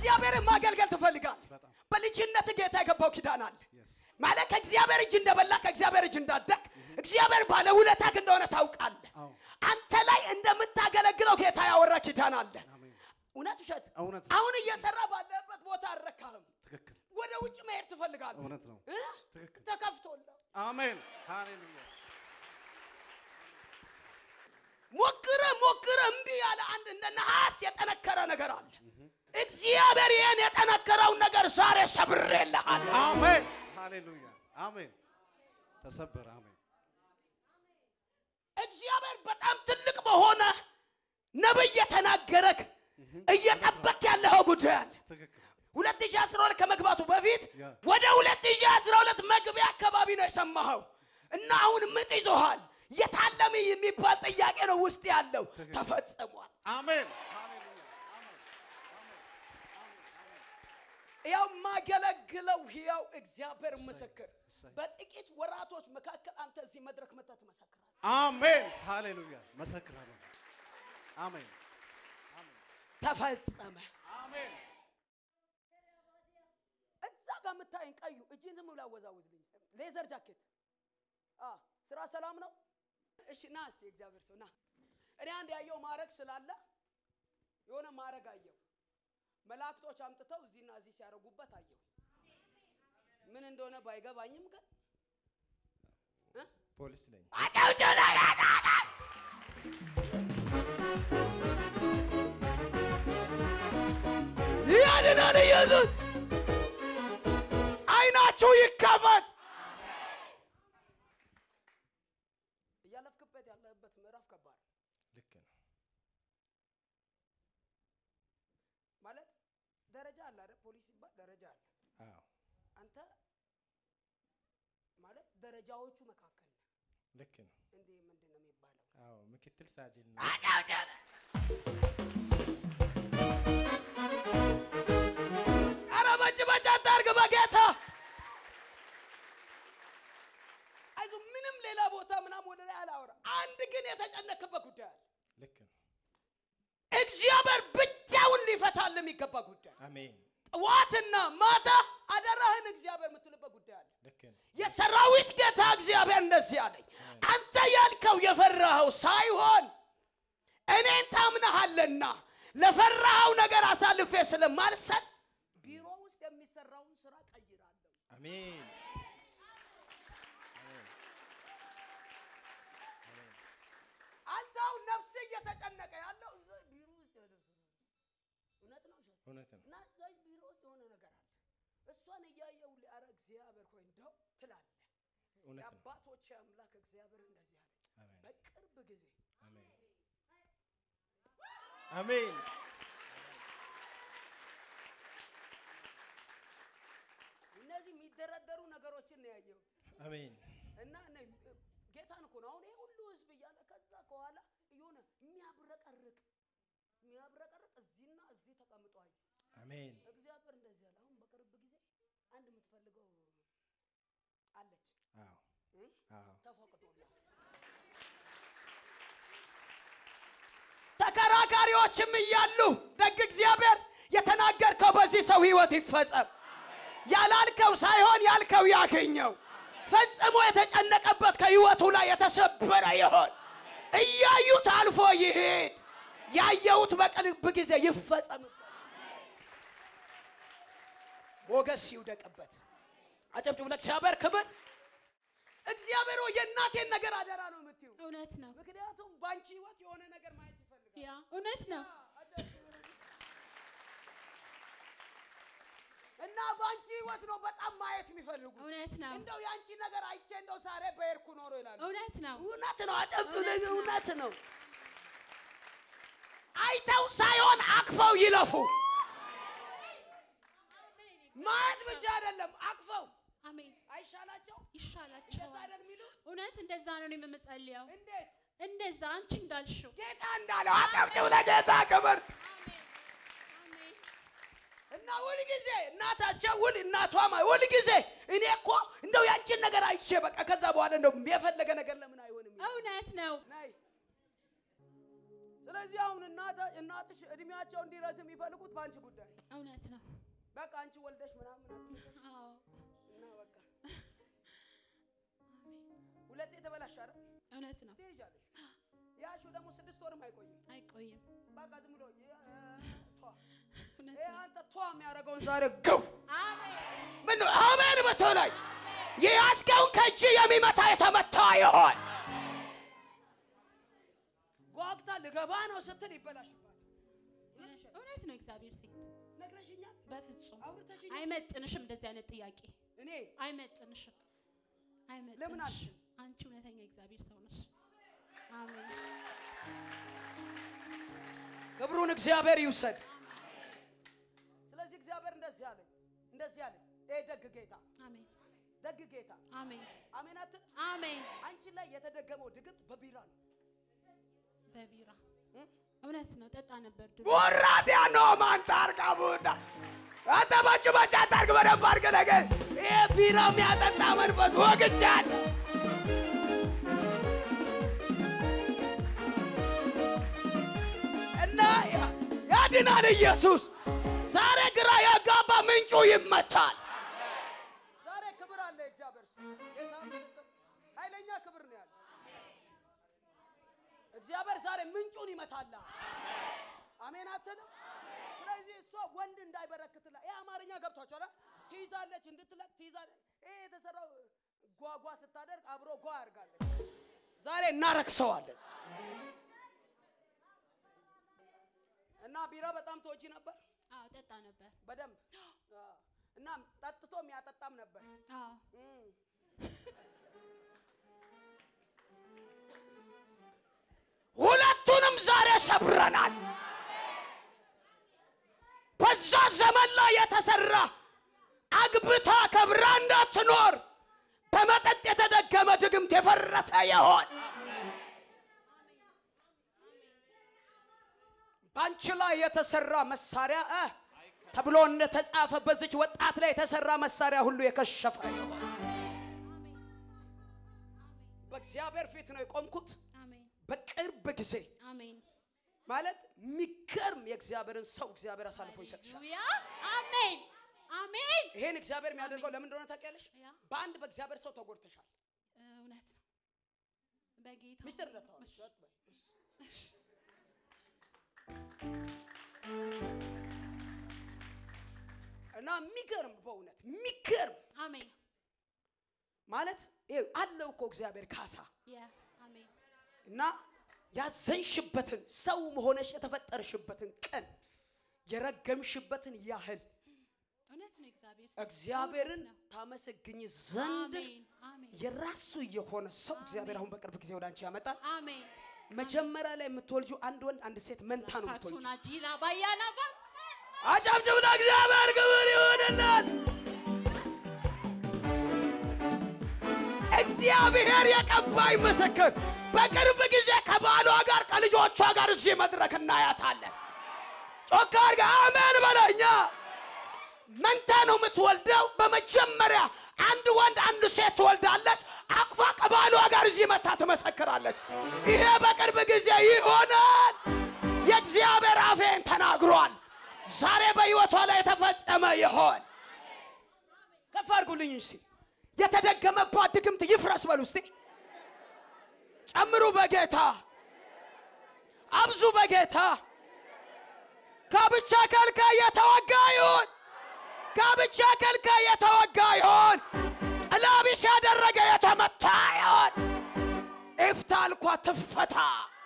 እግዚአብሔርን ማገልገል ትፈልጋል። በጣም በልጅነት ጌታ የገባው ኪዳን አለ yes ማለት ከእግዚአብሔር እጅ እንደበላ ከእግዚአብሔር እጅ እንዳደግ እግዚአብሔር ባለውለታክ እንደሆነ ታውቃለህ። አዎ አንተ ላይ እንደምታገለግለው ጌታ ያወራ ኪዳን አለ። አሜን እውነት ውሸት? እውነት ነው አሁን እየሰራ ባለበት ቦታ አልረካህም። ትክክል ወደ ውጭ መሄድ ትፈልጋለህ። እውነት ነው እ? ትክክል ተከፍቶልህ አሜን ሃሌሉያ ሞክረ ሞክረ እምቢ ያለ አንድ እንደ ነሐስ የጠነከረ ነገር አለ። እግዚአብሔር ይህን የጠነከረውን ነገር ዛሬ ሰብሬልሃል። አሜን ሃሌሉያ አሜን ተሰበረ አሜን እግዚአብሔር በጣም ትልቅ በሆነ ነብይ የተናገረክ እየጠበክ ያለኸው ጉዳይ አለ። ትክክል 2012 ከመግባቱ በፊት ያ። ወደ 2012 መግቢያ አካባቢ ነው የሰማኸው እና አሁን ምጥ ይዞሃል። የታለመ የሚባል ጥያቄ ነው ውስጥ ያለው ተፈጽሟል። አሜን ሃሌሉያ አሜን ያው ማገለግለው ሕያው እግዚአብሔር ምስክር፣ እሰይ። በጥቂት ወራቶች መካከል አንተ እዚህ መድረክ መጥተህ ትመሰክራለህ። አሜን ሃሌሉያ መሰክራለሁ አሜን ተፈጸመ። አሜን እዛ ጋር የምታየኝ ቀዩ እጅን ዝም ብሎ አወዛውዝልኝ። ሌዘር ጃኬት አ ስራ ሰላም ነው? እሺ ና እስቲ እግዚአብሔር ሰው ና። እኔ አንድ ያየው ማረግ ስላለ የሆነ ማረግ አየው። መላእክቶች አምጥተው እዚህና እዚህ ሲያደርጉበት አየው። ምን እንደሆነ ባይገባኝም ግን እ? ፖሊስ ነኝ። አጨብጭብ ለጌታ! ያድናል ኢየሱስ። አይናችሁ ይከፈት። እያለፍክበት ያለህበት ምዕራፍ ከባድ ነው። ልክ ነው። ማለት ደረጃ አለ አይደል? ፖሊስ ሲባል ደረጃ አለ። አዎ አንተ ማለት ደረጃዎቹ መካከል ነህ። ልክ ነው። እንዴ ምንድን ነው የሚባለው? አዎ ምክትል ሳጅን ነው። አጨብጭብ። ኧረ በጭ በጭ አታርግ በጌታ አይዞህ። ምንም ሌላ ቦታ ምናምን ወደ ላይ አላወራ። አንድ ግን የተጨነክበት ጉዳይ አለ። ልክ ነው። እግዚአብሔር ብቻውን ሊፈታል የሚገባ ጉዳይ አሜን። ጠዋትና ማታ አደራህን እግዚአብሔር የምትልበት ጉዳይ አለ። ልክ ነው። የሰራዊት ጌታ እግዚአብሔር እንደዚህ አለኝ፣ አንተ ያልከው የፈራኸው ሳይሆን እኔን ታምነሃልና ለፈራኸው ነገር አሳልፌ ስለማልሰጥ ቢሮ ውስጥ የሚሰራውን ስራ ቀይራለሁ። አሜን። አንተ አሁን ነፍስ እየተጨነቀ ያለው እዛ ቢሮ ውስጥ ያለው ስራ ነው። እውነት ነው ውሸት? እውነት ነው። እና እዛ ቢሮ ውስጥ የሆነ ነገር አለ። እሷን እያየው ሊያረ እግዚአብሔር ሆይ እንደው ትላለህ። እውነት ነው። የአባቶች አምላክ እግዚአብሔር እንደዚህ አለ፣ አሜን። በቅርብ ጊዜ አሜን። አሜን። እነዚህ የሚደረደሩ ነገሮችን ነው ያየሁት። አሜን። እና እነ- ጌታን እኮ ነው አሁን ይሄ ሁሉ ህዝብ እያለ ከዛ ከኋላ የሆነ የሚያብረቀርቅ የሚያብረቀርቅ እዚህና እዚህ ተቀምጦ አየሁ። አሜን። እግዚአብሔር እንደዚህ አለ። አሁን በቅርብ ጊዜ አንድ የምትፈልገው አለች አዎ እ? አዎ ተፈቅዶልሃል። ተከራካሪዎችም እያሉ ደግ እግዚአብሔር የተናገርከው በዚህ ሰው ህይወት ይፈጸም። ያላልከው ሳይሆን ያልከው ያገኘው ፈጽሞ የተጨነቀበት ከህይወቱ ላይ የተሰበረ ይሆን። እያዩት አልፎ ይሄድ። ያየሁት በቅርብ ጊዜ ይፈጸምበት። ሞገስ ይውደቅበት። አጨብጭቡ ለእግዚአብሔር ክብር። እግዚአብሔር ሆይ የእናቴን ነገር አደራ ነው የምትዩ። እውነት ነው። ምክንያቱም በአንቺ ህይወት የሆነ ነገር ማየት ይፈልጋል። ያ እውነት ነው። እና በአንቺ ህይወት ነው በጣም ማየት የሚፈልጉት። እውነት ነው። እንደው የአንቺ ነገር አይቼ እንደው ዛሬ በሄድኩ ኖሮ ይላሉ። እውነት ነው። እውነት ነው። አጨብጭቡ ለግ- እውነት ነው። አይተው ሳይሆን አቅፈው ይለፉ። ማየት ብቻ አይደለም፣ አቅፈው አሜን። አይሻላቸው? እንደዛ ይሻላቸዋል። አይደል የሚሉት? እውነት እንደዛ ነው እኔም የምጸልየው። እንዴት እንደዛ አንቺ እንዳልሽው። ጌታ እንዳለው አጨብጭቡ ለጌታ ክብር። አሜን። እና ሁልጊዜ እናታቸው ሁል እናቷማ ሁልጊዜ እኔ እኮ እንደው ያንቺን ነገር አይቼ በቃ ከዛ በኋላ እንደው የፈለገ ነገር ለምን አይሆንም? ይላል። እውነት ነው። ናይ ስለዚህ አሁን እናተ- እናትሽ እድሜያቸው እንዲረዝም የሚፈልጉት በአንቺ ጉዳይ እውነት ነው። በቃ አንቺ ወልደሽ ምናምን አግብተሽ አዎ እና በቃ ሁለቴ ተበላሽ አይደል እውነት ነው። ትሄጃለሽ። ያልሽው ደግሞ ስድስት ወርም አይቆይም። አይቆይም። በቃ ዝም ብሎ የ- ቷ እውነት ይሄ ነው። አንተ ቷ የሚያደርገውን ዛሬ ግው አሜን ምን ነው አሜን በተለይ የያዝከውን ከእጅ የሚመታ የተመታ ይሆን ጓግታ ልገባ ነው ስትል ይበላሽባል። እውነት ነው። እግዚአብሔር ሴት ነግረሽኛል፣ በፍጹም አውርተሽኛል። አይመጥንሽም። እንደዚህ አይነት ጥያቄ እኔ አይመጥንሽም። አይመጥንሽም። ለምን አልሽ? አንቺ እውነተኛ እግዚአብሔር ሰው ነሽ። አሜን ክብሩን እግዚአብሔር ይውሰድ። ስለዚህ እግዚአብሔር እንደዚህ አለኝ፣ እንደዚህ አለኝ። ይሄ ደግ ጌታ አሜን ደግ ጌታ አሜን አሜን አትል። አሜን። አንቺ ላይ የተደገመው ድግምት በቢራ ነው። በቢራ እም? እውነት ነው። ጠጣ ነበር ድሮ። ወራዲያ ነው ማንታር ቀቡታ አንተ በጭ በጭ አታርግ፣ በደንብ አድርግ። ነገር ይሄ ቢራ የሚያጠጣ መንፈስ ወግቻል። እና ያ- ያድናል ኢየሱስ። ዛሬ ግራ ያጋባ ምንጩ ይመታል። ዛሬ ክብር አለ እግዚአብሔር ስም። ጌታ ምስክር፣ ኃይለኛ ክብር ነው ያለ እግዚአብሔር ዛሬ ምንጩን ይመታላ። አሜን አትልም? ስለዚህ እሷ ወንድ እንዳይበረክትላ ይህ አማርኛ ገብቷቸዋል። ትይዛለች እንድትለቅ ትይዛለች። ይሄ የተሰራው ጓጓ ስታደርግ አብሮ ጓ ያርጋለች። ዛሬ እናረክሰዋለን። እና ቢራ በጣም ተወጂ ነበር አዎ ጠጣ ነበር። በደንብ አዎ። እና ጠጥቶ የሚያጠጣም ነበር። አዎ እም። ሁለቱንም ዛሬ ሰብረናል። በዛ ዘመን ላይ የተሰራ አግብታ ከብራ እንዳትኖር በመጠጥ የተደገመ ድግምት የፈረሰ ይሆን በአንቺ ላይ የተሰራ መሳሪያ እ ተብሎ እንደተጻፈ በዚች ወጣት ላይ የተሰራ መሳሪያ ሁሉ የከሸፈ ይሆን። በእግዚአብሔር ፊት ነው የቆምኩት። አሜን በቅርብ ጊዜ አሜን ማለት የሚገርም የእግዚአብሔርን ሰው እግዚአብሔር አሳልፎ ይሰጥሻል። ሃሌሉያ አሜን አሜን። ይሄን እግዚአብሔር የሚያደርገው ለምን እንደሆነ ታውቂያለሽ? ያ በአንድ በእግዚአብሔር ሰው ተጎድተሻል። እውነት ነው። በጌታ ሚስጥር ረታዋል። እሺ። እና የሚገርም በእውነት የሚገርም አሜን ማለት ይሄ አለው እኮ እግዚአብሔር ካሳ ያ አሜን እና ያዘንሽበትን ሰው መሆነሽ የተፈጠርሽበትን ቀን የረገምሽበትን ያህል እውነት ነው። እግዚአብሔር ሰው እግዚአብሔርን እውነት ነው። ታመሰግኝ ዘንድ አሜን አሜን የራሱ የሆነ ሰው እግዚአብሔር አሁን በቅርብ ጊዜ ወደ አንቺ ያመጣል። አሜን መጀመሪያ ላይ የምትወልጂው አንድ ወንድ አንድ ሴት መንታ ነው የምትወልጂው። ካቱና ጂራ ባያና ባ አጨብጭብ ለእግዚአብሔር ክብር ይሁንለት። እግዚአብሔር የቀባይ ምስክር በቅርብ ጊዜ ከባሏ ጋር ከልጆቿ ጋር እዚህ መድረክ እናያታለን። ጮካ አድርጋ አሜን በለኛ። መንታ ነው የምትወልደው። በመጀመሪያ አንድ ወንድ አንድ ሴት ትወልዳለች። አቅፋ ከባሏ ጋር እዚህ መታ ትመሰክራለች። ይሄ በቅርብ ጊዜ ይሆናል። የእግዚአብሔር አፌን ተናግሯል። ዛሬ በሕይወቷ ላይ የተፈጸመ ይሆን። ከፍ አድርጉልኝ እስቲ። የተደገመባት ድግምት ይፍረስ በሉ እስቲ። ጨምሩ በጌታ አብዙ በጌታ ጋብቻ ከልካይ የተወጋ ይሁን። ጋብቻ ከልካይ የተወጋ ይሁን። ጥላቢስ ያደረገ የተመታ ይሁን። ኢፍታ አልኳ ትፈታ።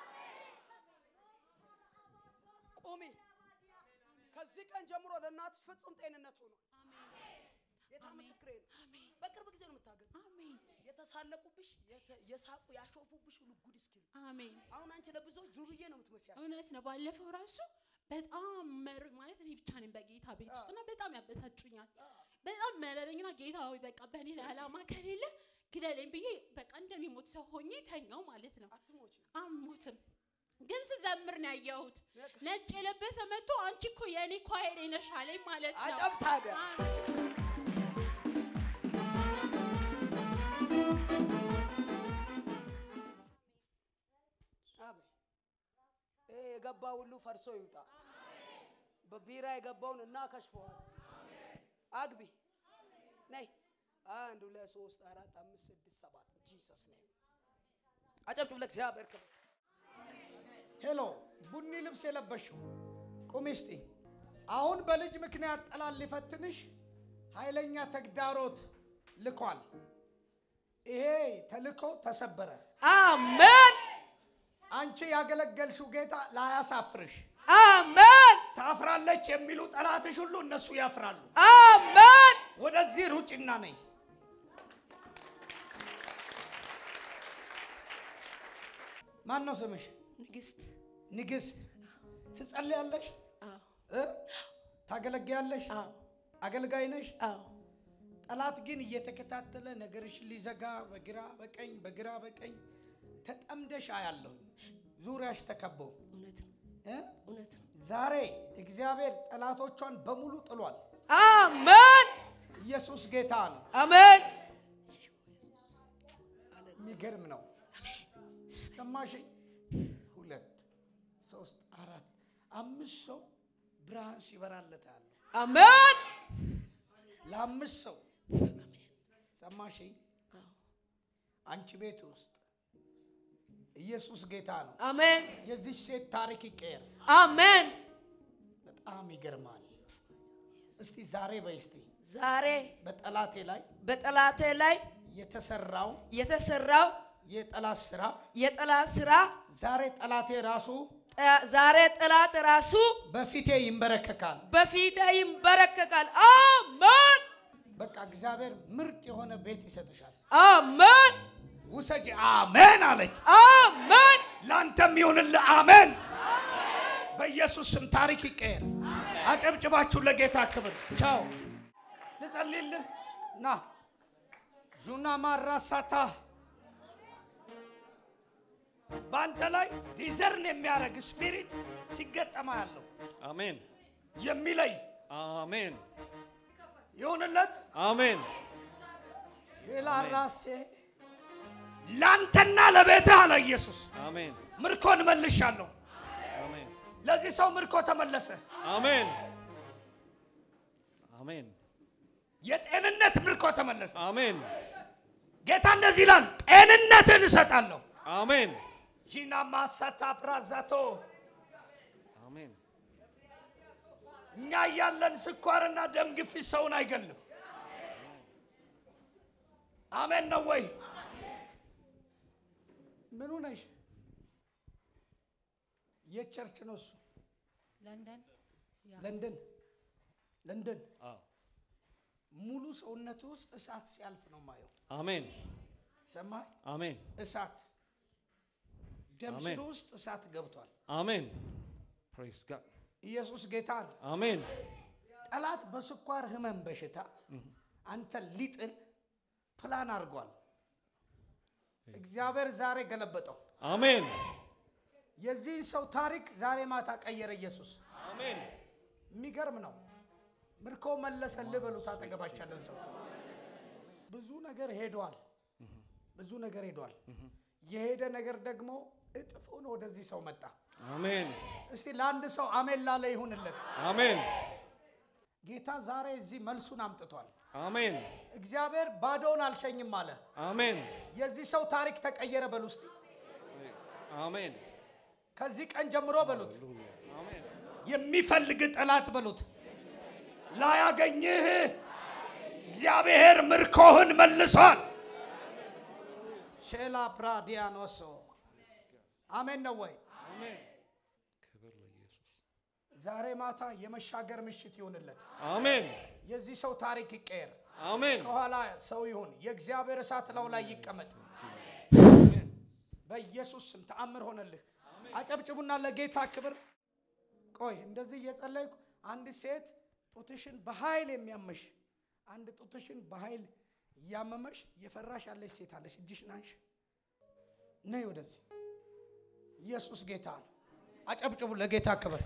ቁሚ። ከዚህ ቀን ጀምሮ ለእናትሽ ፍጹም ጤንነት ሆኖ ጌታ ምስክሬ ነው። በቅርብ ጊዜ ነው የምታገኝ። አሜን የተሳለቁብሽ፣ የተ- የሳቁ ያሾፉብሽ ሁሉ ጉድ እስኪሉ አሜን አሁን አንቺ ለብዙዎች ዱርዬ ነው የምትመስያቸው። እውነት ነው። ባለፈው ራሱ በጣም መር ማለት እኔ ብቻ ነኝ በጌታ ቤት ውስጥ እና በጣም ያበሳጩኛል። በጣም መረረኝና ጌታ ሆይ በቃ በእኔ ላይ ዓላማ ከሌለ ግደለኝ ብዬ በቃ እንደሚሞት ሰው ሆኜ ተኛው ማለት ነው። አትሞች አልሞትም ግን ስዘምር ነው ያየሁት። ነጭ የለበሰ መጥቶ አንቺ እኮ የእኔ ኳየሬ ነሽ አለኝ ማለት ነው። አጨብ ታዲያ አሜን። አቤት ይሄ የገባ ሁሉ ፈርሶ ይውጣ። በቢራ የገባውን እናከሽፈዋል። አግቢ ነይ። አንድ ሁለት ሶስት አራት አምስት ስድስት ሰባት ጂሰስ ኔም አጨብጭብ ለእግዚአብሔር ክብር። ሄሎ ቡኒ ልብስ የለበሽው ቁሚ እስቲ። አሁን በልጅ ምክንያት ጠላት ሊፈትንሽ ኃይለኛ ተግዳሮት ልኳል። ይሄ ተልኮ ተሰበረ። አሜን አንቺ ያገለገልሽው ጌታ ላያሳፍርሽ። አሜን ታፍራለች የሚሉ ጠላትሽ ሁሉ እነሱ ያፍራሉ። አሜን ወደዚህ ሩጭና ነኝ። ማን ነው ስምሽ? ንግስት ንግስት። ትጸልያለሽ? አዎ እ? ታገለግያለሽ? አዎ አገልጋይ ነሽ? አዎ ጠላት ግን እየተከታተለ ነገርሽን ሊዘጋ በግራ በቀኝ በግራ በቀኝ ተጠምደሽ አያለሁኝ። ዙሪያሽ ተከበው እውነት ነው እ? እውነት ነው ዛሬ እግዚአብሔር ጠላቶቿን በሙሉ ጥሏል። አሜን ኢየሱስ ጌታ ነው። አሜን የሚገርም ነው። ሰማሽኝ? ሁለት ሶስት አራት አምስት ሰው ብርሃን ሲበራለታል። አሜን ለአምስት ሰው ሰማሽኝ? አንቺ ቤት ውስጥ ኢየሱስ ጌታ ነው። አሜን የዚህ ሴት ታሪክ ይቀየር። አሜን በጣም ይገርማል። እስቲ ዛሬ በይ እስቲ ዛሬ በጠላቴ ላይ በጠላቴ ላይ የተሰራው የተሰራው የጠላት ስራ የጠላት ስራ ዛሬ ጠላቴ ራሱ ጠ- ዛሬ ጠላት ራሱ በፊቴ ይንበረከካል። በፊቴ ይንበረከካል። አሜን በቃ እግዚአብሔር ምርጥ የሆነ ቤት ይሰጥሻል። አሜን ውሰጅ። አሜን አለች። አሜን ለአንተም ይሁንልህ። አሜን። በኢየሱስ ስም ታሪክ ይቀየር። አጨብጭባችሁ ለጌታ ክብር። ቻው። ልጸልይልህ ና ዙና ማራሳታ በአንተ ላይ ዲዘርን የሚያደርግ ስፒሪት ሲገጠማ ያለው አሜን የሚለይ አሜን ይሁንለት። አሜን ራሴ ለአንተና ለቤትህ አለ ኢየሱስ አሜን ምርኮን መልሻለሁ። አሜን ለዚህ ሰው ምርኮ ተመለሰ። አሜን አሜን የጤንነት ምርኮ ተመለሰ። አሜን ጌታ እንደዚህ ይላል፣ ጤንነትን እሰጣለሁ። አሜን ጂና ማሳታ ፕራዛቶ አሜን እኛ እያለን ስኳርና ደም ግፊት ሰውን አይገልም። አሜን ነው ወይ? ምኑ ነሽ? የት ቸርች ነው እሱ? ለንደን ለንደን ለንደን። አዎ ሙሉ ሰውነቱ ውስጥ እሳት ሲያልፍ ነው ማየው። አሜን ሰማይ አሜን እሳት ደም አሜን። ስሩ ውስጥ እሳት ገብቷል። አሜን ፕሬዝ ጋድ ኢየሱስ ጌታ ነው። አሜን ጠላት በስኳር ህመም በሽታ አንተ ሊጥል ፕላን አድርጓል። እግዚአብሔር ዛሬ ገለበጠው። አሜን የዚህን ሰው ታሪክ ዛሬ ማታ ቀየረ ኢየሱስ። አሜን የሚገርም ነው። ምርኮ መለሰልህ በሉት። አጠገባቸው ያለን ሰው ብዙ ነገር ሄዷል። ብዙ ነገር ሄዷል። የሄደ ነገር ደግሞ እጥፍ ሆኖ ወደዚህ ሰው መጣ። አሜን እስቲ ለአንድ ሰው አሜን ላለ ይሁንለት። አሜን ጌታ ዛሬ እዚህ መልሱን አምጥቷል። አሜን እግዚአብሔር ባዶውን አልሸኝም አለ። አሜን የዚህ ሰው ታሪክ ተቀየረ በሉ እስቲ። አሜን ከዚህ ቀን ጀምሮ በሉት አሜን የሚፈልግ ጠላት በሉት ላያገኝህ እግዚአብሔር ምርኮህን መልሷል። ሼላ ፕራዲያኖሶ አሜን ነው ወይ? አሜን ክብር ለኢየሱስ ዛሬ ማታ የመሻገር ምሽት ይሁንለት። አሜን የዚህ ሰው ታሪክ ይቀየር። አሜን ከኋላ ሰው ይሁን። የእግዚአብሔር እሳት ላው ላይ ይቀመጥ። በኢየሱስ ስም ተአምር ሆነልህ። አጨብጭቡና ለጌታ ክብር። ቆይ እንደዚህ እየጸለይኩ አንድ ሴት ጡትሽን በኃይል የሚያመሽ አንድ ጡትሽን በኃይል እያመመሽ የፈራሽ ያለች ሴት አለች። እጅሽን አንሺ፣ ነይ ወደዚህ። ኢየሱስ ጌታ ነው። አጨብጭቡ ለጌታ ክብር።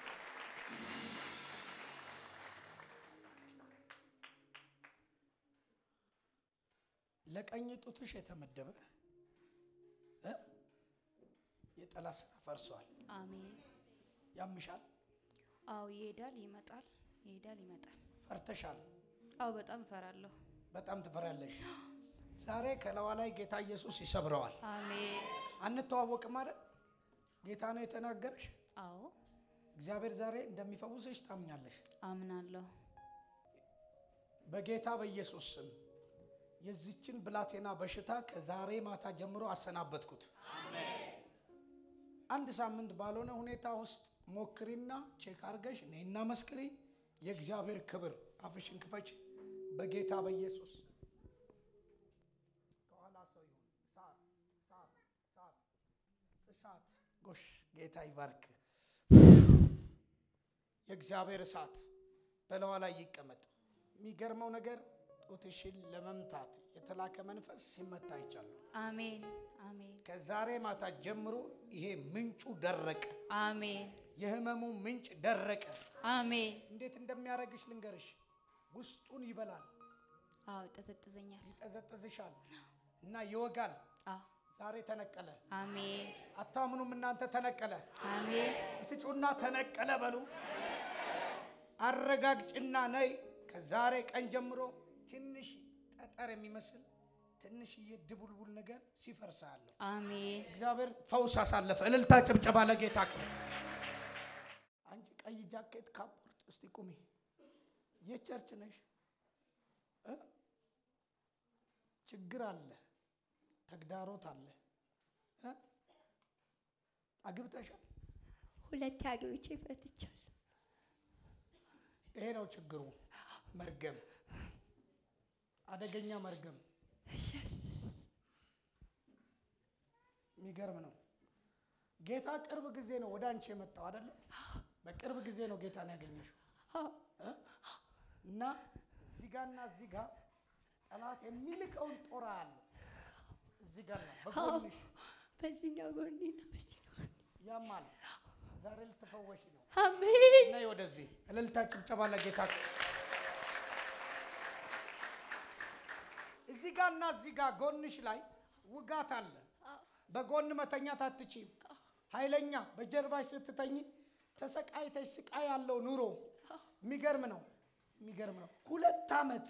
ለቀኝ ጡትሽ የተመደበ እ? የጠላት ስራ ፈርሷል። አሜን ያምሻል፣ አዎ ይሄዳል፣ ይመጣል፣ ይሄዳል፣ ይመጣል። ፈርተሻል፣ አዎ በጣም እፈራለሁ። በጣም ትፈሪያለሽ። ዛሬ ከለዋ ላይ ጌታ ኢየሱስ ይሰብረዋል። አሜን። አንተዋወቅም አይደል? ጌታ ነው የተናገረሽ። አዎ እግዚአብሔር ዛሬ እንደሚፈውስሽ ታምኛለሽ። አምናለሁ። በጌታ በኢየሱስ ስም የዚችን ብላቴና በሽታ ከዛሬ ማታ ጀምሮ አሰናበትኩት። አንድ ሳምንት ባልሆነ ሁኔታ ውስጥ ሞክሪና ቼክ አርገሽ ነይና መስክሪ። የእግዚአብሔር ክብር አፍሽን ክፈች በጌታ በኢየሱስ ከኋላ ሰው ይሁን። እሳት እሳት እሳት እሳት ጎሽ ጌታ ይባርክ። የእግዚአብሔር እሳት በለዋ ላይ ይቀመጥ። የሚገርመው ነገር ጡትሽን ለመምታት የተላከ መንፈስ ሲመታ አይቻለሁ። አሜን አሜን ከዛሬ ማታ ጀምሮ ይሄ ምንጩ ደረቀ። አሜን የህመሙ ምንጭ ደረቀ። አሜን። እንዴት እንደሚያደርግሽ ልንገርሽ። ውስጡን ይበላል፣ አዎ ይጠዘጥዘኛል። ይጠዘጥዝሻል እና ይወጋል። አዎ ዛሬ ተነቀለ። አሜን አታምኑም እናንተ? ተነቀለ። አሜን እስቲ ጩና ተነቀለ በሉ። አረጋግጭና ነይ። ከዛሬ ቀን ጀምሮ ትንሽ ጠጠር የሚመስል ትንሽዬ ድቡልቡል ነገር ሲፈርሳለሁ። አሜን እግዚአብሔር ፈውስ አሳለፈ። እልልታ ጭብጨባ ለጌታ ክብር። አንቺ ቀይ ጃኬት ካፖርት፣ እስቲ ቁሚ። የት ቸርች ነሽ? እ? ችግር አለ፣ ተግዳሮት አለ። እ? አግብተሻል? ሁለት አግብቼ ፈትቻለሁ። ይሄ ነው ችግሩ። መርገም፣ አደገኛ መርገም። የሚገርም ነው። ጌታ ቅርብ ጊዜ ነው ወደ አንቺ የመጣው አይደለም? በቅርብ ጊዜ ነው ጌታን ያገኘሽው እ? እና እዚህ ጋርና እዚህ ጋር ጠላት የሚልከውን ጦር አለ። እዚህ ጋር ነው በጎንሽ በዚህኛው ጎኔና በዚህኛው ጎኔ ያማል። ዛሬ ልትፈወሽ ነው። አሜን ነይ ወደዚህ። እልልታ ጭብጨባ ለጌታ። እዚህ ጋርና እዚህ ጋር ጎንሽ ላይ ውጋት አለ። በጎን መተኛት አትችይም። ኃይለኛ በጀርባሽ ስትተኝ ተሰቃይተሽ ስቃይ ያለው ኑሮ የሚገርም ነው። የሚገርም ነው። ሁለት ዓመት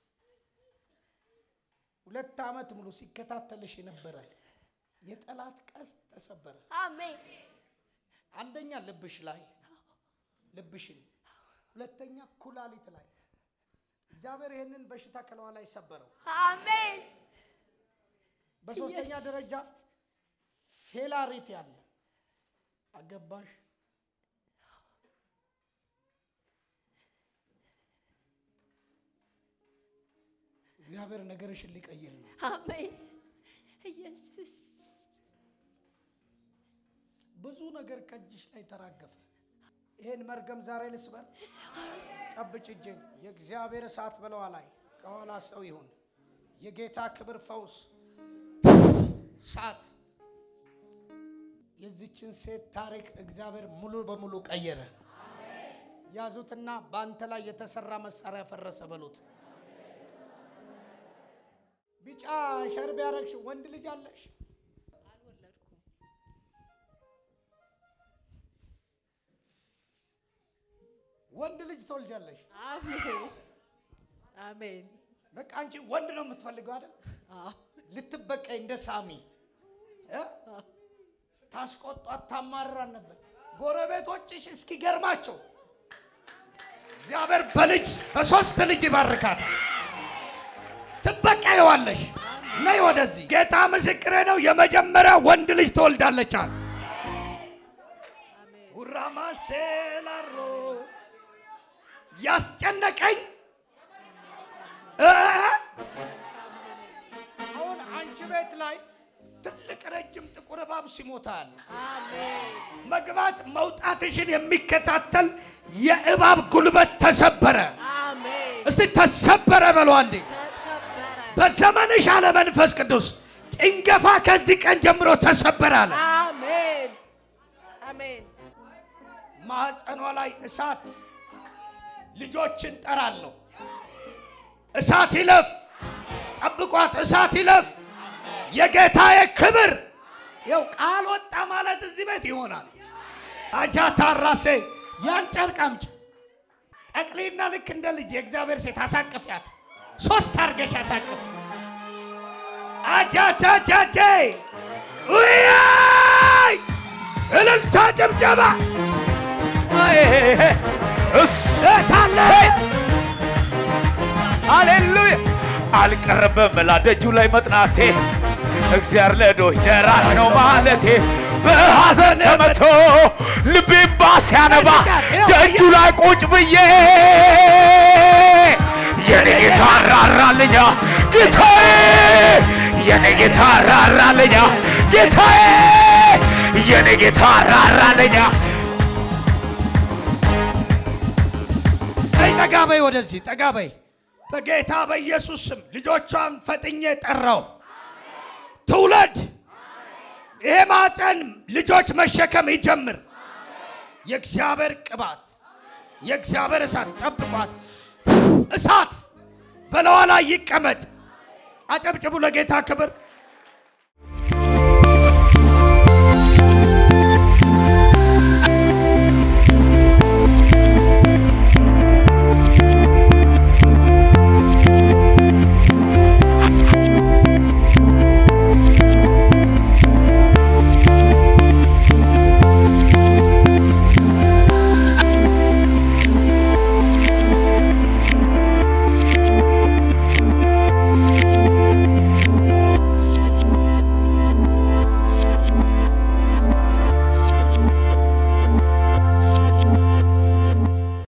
ሁለት ዓመት ሙሉ ሲከታተልሽ የነበረ የጠላት ቀስት ተሰበረ። አሜን አንደኛ ልብሽ ላይ ልብሽን፣ ሁለተኛ ኩላሊት ላይ እግዚአብሔር ይህንን በሽታ ከለዋ ላይ ሰበረው። አሜን በሶስተኛ ደረጃ ፌላሪት ያለ አገባሽ እግዚአብሔር ነገርሽን ሊቀይር ነው። አሜን ኢየሱስ ብዙ ነገር ከእጅሽ ላይ ተራገፈ። ይሄን መርገም ዛሬ ልስበር። ጨብጭ እጄን። የእግዚአብሔር እሳት በለዋ ላይ ከኋላ ሰው ይሁን። የጌታ ክብር ፈውስ እሳት የዚችን ሴት ታሪክ እግዚአብሔር ሙሉ በሙሉ ቀየረ። ያዙትና በአንተ ላይ የተሰራ መሳሪያ ፈረሰ በሉት። ቢጫ ሸርብ ያረግሽ ወንድ ልጅ አለሽ? ወንድ ልጅ ትወልጃለሽ። አሜን አሜን። በቃ አንቺ ወንድ ነው የምትፈልገው አይደል? አዎ ልትበቀይ እንደ ሳሚ እ? ታስቆጧት ታማራን ነበር። ጎረቤቶችሽ እስኪገርማቸው እግዚአብሔር በልጅ በሶስት ልጅ ይባርካታል። ትበቀየዋለሽ። ነይ ወደዚህ። ጌታ ምስክሬ ነው። የመጀመሪያ ወንድ ልጅ ትወልዳለች አለ ሁራማ ሴላሮ ያስጨነቀኝ እ? አሁን አንቺ ቤት ላይ ትልቅ ረጅም ጥቁር እባብ ሲሞታል አሜን መግባት መውጣትሽን የሚከታተል የእባብ ጉልበት ተሰበረ። አሜን። እስቲ ተሰበረ በሏ እንዴ! ተሰበረ። በዘመንሽ አለ መንፈስ ቅዱስ ጭንገፋ ከዚህ ቀን ጀምሮ ተሰበረ አለ። አሜን አሜን ማህፀኗ ላይ እሳት ልጆችን ጠራለሁ። እሳት ይለፍ፣ ጠብቋት። እሳት ይለፍ። የጌታዬ ክብር ይኸው ቃል ወጣ ማለት እዚህ ቤት ይሆናል። አጃታ ራሴ ያን ጨርቅ አምጪ። ጠቅሊና ልክ እንደ ልጅ የእግዚአብሔር ሴት አሳቅፊያት። ሶስት አርገሽ አሳቅፍ። አጃጃጃጄ ውያይ እልልታ ጭብጨባ ታለ ሃሌሉያ አልቀረበም ላደጁ ላይ መጥናቴ እግዚአብሔር ለዶች ደራሽ ነው ማለቴ በሐዘን ተመቶ ልቤም ባስ ያነባ ደጁ ላይ ቁጭ ብዬ የኔ ጌታ ራራልኛ ጌታዬ የኔ ጌታ ራራልኛ ጌታዬ የኔ ጌታ ራራልኛ ነይ ጠጋ በይ፣ ወደዚህ ጠጋ በይ። በጌታ በኢየሱስ ስም ልጆቿን ፈጥኜ ጠራው። ትውለድ። ይሄ ማፀን ልጆች መሸከም ይጀምር። የእግዚአብሔር ቅባት፣ የእግዚአብሔር እሳት ጠብቋት። እሳት በለዋ ላይ ይቀመጥ። አጨብጭቡ ለጌታ ክብር።